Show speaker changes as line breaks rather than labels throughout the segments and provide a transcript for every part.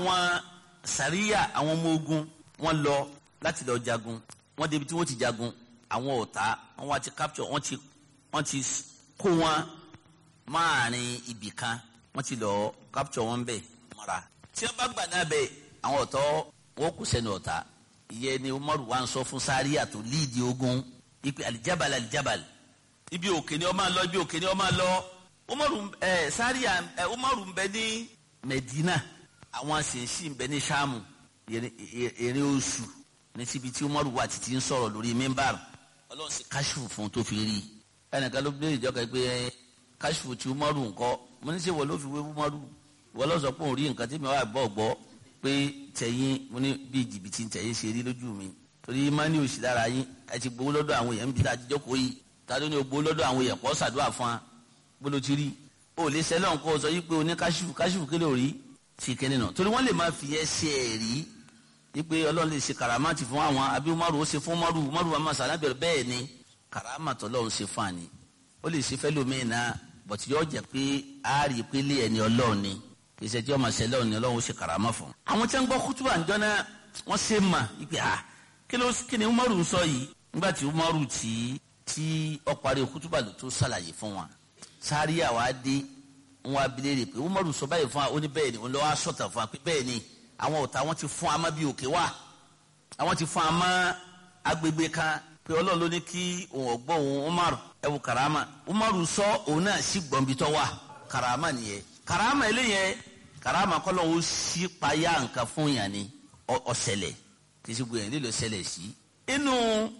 àwọn sàríyà àwọn ọmọ ogun wọ́n lọ láti lọ jagun wọ́n débi tí wọ́n ti jagun àwọn ọ̀tá wọ́n wá ti capture wọ́n ti wọ́n ti kó wọn máàrin ibì kan wọ́n ti lọ capture wọn bẹ́ẹ̀ mọ́ra tí wọ́n bá gbà náà bẹ́ẹ̀ àwọn ọ̀tọ́ wọ́n kù sẹ́nu ọ̀tá ìyẹn ni umaru wa ń sọ fún sáríà tó líìdì ogun ipe alijabal alijabal ibi òkè ni ó máa lọ ibi òkè ni ó máa lọ umaru ẹ sáríà ẹ umaru ń bẹ ní medina àwọn sèǹsì ń bẹ ní sàmù èrè oṣù ní síbi tí umaru wà títí ń sọ̀rọ̀ lórí mímbàr ọlọ́run sì káṣífù fún tó fi rí ẹnìkan ló bí ìjọba pé káṣífù tí umaru ńkọ́ mo ní sè wọ́n ló fi wé umaru wọ́n lọ sọ pé òun rí nǹkan tí mi wà gbọ́ gbọ́ pé tẹ̀yìn mo ní bí jìbìtì tẹ̀yìn ṣe rí lójú mi torí mani òsì lára yín ẹ ti gbowó lọ́dọ̀ àwọn èèyàn níbi tá a ti jókòó yìí ta ló ní o gbowó lọ́dọ̀ àwọn èèyàn kọ́ ṣàdúrà fún wa gbọ́dọ̀ ti rí o lè sẹ́lẹ̀ nǹkan o sọ yí pé o ní káṣífù káṣífù kí ló rí ṣe kẹ́ni náà torí wọ́n lè máa fi ẹ́ ṣe ẹ̀ rí yí pé ọlọ́run lè ṣe kàràmátì fún àwọn àbí umaru ó ṣe fún umaru umaru wa máa sàlábẹ̀rẹ̀ bẹ́ẹ̀ ni kàràmátì ọlọ́run ṣe fún àní ó lè ṣe fẹ́ lómi náà bọ̀tí yóò jẹ́ pé a rí i pé lé ẹni ọlọ́run ni ìṣe tí ọmọ ṣẹlẹ̀ òní ọlọ́run ó ṣe karama fún. àwọn tí wọ́n gbọ́ kútùbà ń jọ́nà wọ́n ṣe mà ipe ha kí ló kí ni umaru ń sọ yìí nígbà tí umaru tí tí ó parí kútùbà ló tó ṣàlàyé fún wa sáré àwa dé wọn abilé rè pé umaru sọ báyìí fún wa ó ní bẹ́ẹ̀ ni òun lọ́wọ́ sọ̀tà fún wa pé bẹ́ẹ̀ ni àwọn ọ̀tá wọn ti fún amá bí òkè wá àwọn ti fún amá agbègbè kan pé ọlọ́run ló ní kí òun ọ̀gbọ́ òun umaru ẹ wo karama umaru sọ òun náà sì gbọ̀nbitọ́ wa karama nìyẹn karama eléyẹn karama kọlọ wo si paya nǹkan fún yàn ni ọsẹlẹ kìsì gbìyànjú nílò ṣẹlẹ̀ sí. inú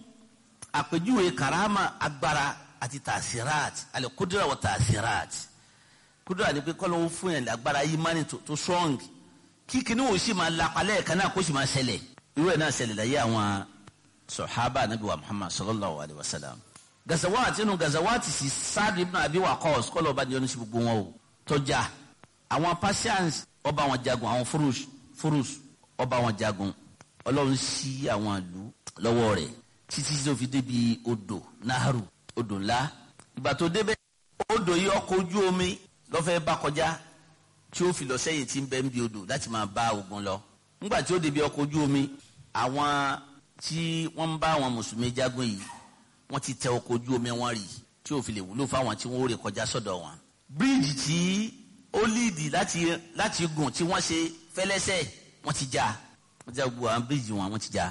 àpèjúwe karama agbára àti tasirat alẹ kudura wọ tasirat kudura ni pé kọlọ wo fún yàn agbára yìí mani tó strong kíkìní wo sì máa lapalẹ̀ kan náà kó sì máa ṣẹlẹ̀ irú ẹ̀ náà ṣẹlẹ̀ láyé àwọn sọ̀hábà nabi wa muhammad sallallahu alayhi wa sallam gazawaati inú gazawaati si sáàdì ibn abi waqas kọlọ ọba ní ọdún sí gbogbo wọn o tọjá àwọn Persians ọba wọn jagun àwọn furus furus ọba wọn jagun Ọlọ́run sí àwọn ìlú lọ́wọ́ rẹ̀ títí tó fi débi odò naharu odò ńlá ìgbà tó débẹ̀ odò yìí ọkọ̀ ojú omi lọ́fẹ́ bá kọjá tí ó fi lọ sẹ́yìn tí ń bẹ ń bi odò láti máa bá ogun lọ nígbà tí ó débi ọkọ̀ ojú omi àwọn tí wọ́n ń bá àwọn mùsùlùmí jagun yìí wọ́n ti tẹ ọkọ̀ ojú omi wọn rì tí ó fi lè wúlò fáwọn tí wọ́n ó rè kọjá sọ́dọ̀ wọn bíríìjì tí ó líìdì láti láti gùn tí wọ́n ṣe fẹ́lẹ́sẹ̀ wọ́n ti já wọ́n ti já gbogbo àwọn bíríìjì wọn wọ́n ti já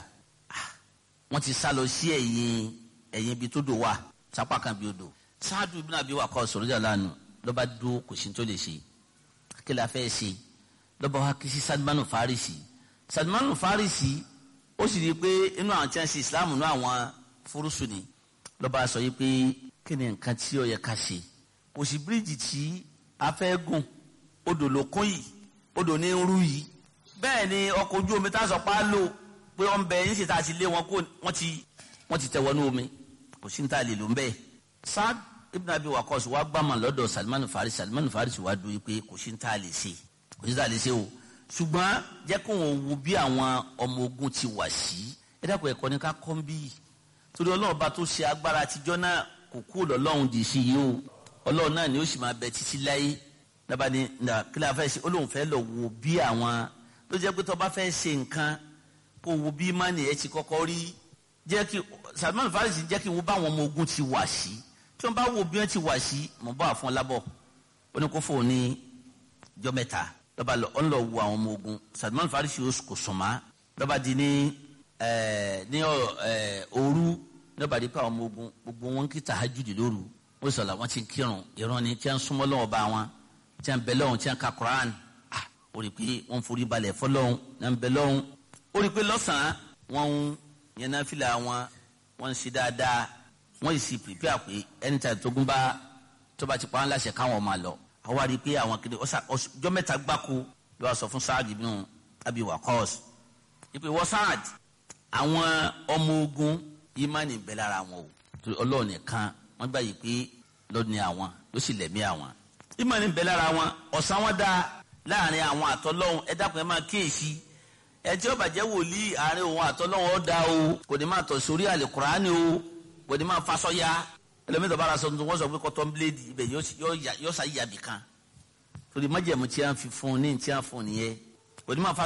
wọ́n ti sá lọ sí ẹ̀yìn ẹ̀yìn ibi tó dò wà sápá kan bí odò sáàdù ibi náà bí wà kọ́ sọ̀rọ̀jà lánàá lọ́ba dúró kò sí tó lè ṣe kí la fẹ́ ṣe lọ́ba wa kí sí Salmanu Farisi Salmanu Farisi ó sì rí i pé inú àwọn tí wọ́n ṣe Islam inú àwọn fúrúsù ni lọ́ba sọ yìí pé kí ni nǹkan tí ó yẹ ká ṣe kò sí bíríìjì tí a fẹ́ gùn odò ló kún yìí odò ní ń rú yìí bẹ́ẹ̀ ni ọkọ̀ ojú omi tá a sọ pa á lò pé wọ́n bẹ yín sì tá a ti lé wọn kó wọ́n ti wọ́n ti tẹ̀ wọnú omi kò sí ní tá a lè lò ń bẹ́ẹ̀. Saad ibn Abi Waqqas wa gbàmà lọ́dọ̀ Salman Farisi Salman Farisi wa dùn pé kò sí ní tá a lè ṣe kò sí ní tá a lè ṣe o ṣùgbọ́n jẹ́ kó wọn wo bí àwọn ọmọ ogun ti wà sí ẹ dákun ẹ̀kọ́ ní ká kọ́ ń bí torí ọlọ́ọ̀ba tó ṣe agbára àtijọ́ náà kò kú lọ́lọ́run dì sí yìí o ọlọ́run náà ni ó sì máa bẹ títí láyé dábàá ní kí la fẹ́ ṣe ó lóun fẹ́ lọ wo bí àwọn ló jẹ́ pé tó bá fẹ́ ṣe nǹkan kó wo bí mánì ẹ̀ ti kọ́kọ́ rí jẹ́ kí Salman Farisi jẹ́ kí wo bá àwọn ọmọ ogun ti wà sí tí wọ́n bá wo bí wọ́n ti wà sí mọ̀ bá fún ọ lábọ̀ ó ní kó fóun ní jọ mẹ́ta lọ́ba lọ ọ́n lọ wo àwọn ọmọ ogun Salman Farisi kò sùnmọ́ lọ́ba di ní ní òru lọ́ba di pé àwọn ọmọ ogun gbogbo wọn kí tahajjudi lóru wọ́n sọ̀rọ̀ àwọn tí ń kírun ìran ni tí wọ́n súnmọ́ lọ́wọ́ bá wọn tí wọ́n bẹ lọ́hùn tí wọ́n ka Quran ah ó rí i pé wọ́n forí balẹ̀ fọlọ́hùn náà ń bẹ lọ́hùn ó rí i pé lọ́sàn-án wọ́n ń yẹn náà fìlà wọn wọ́n ń ṣe dáadáa wọ́n yìí sì pèpè àpè ẹni tí a tó gún bá tó bá ti pa wọn láṣẹ káwọn máa lọ àwa rí i pé àwọn kiri ọjọ́ mẹ́ta gbáko ló wá sọ fún Saad ibn Abi Waqqas ìpè wọ́n Saad àwọn ọmọ ogun yìí má ní bẹ́ lára wọn o Ọlọ́run nìkan wọ́n gbà yìí pé lọ́ni àwọn ló sì lẹ̀mí àwọn. ìmọ̀ ní bẹ lára wọn ọ̀sán wọn dá láàrin àwọn àtọ́lọ́hún ẹ dákun ẹ máa kíyèsí ẹ tí ó bàjẹ́ wòlíì àárín òun àtọ́lọ́hún ó dá o kò ní máa tọ̀ sórí àlè kùránì o kò ní máa fasọ́ ya ẹlòmíì tó bára sọ tuntun wọ́n sọ pé kọ́tọ́n bíléèdì ibẹ̀ yóò sá yàbì kan torí májẹ̀mú tí a fi fún un ní tí a fún un nìyẹn kò ní máa fa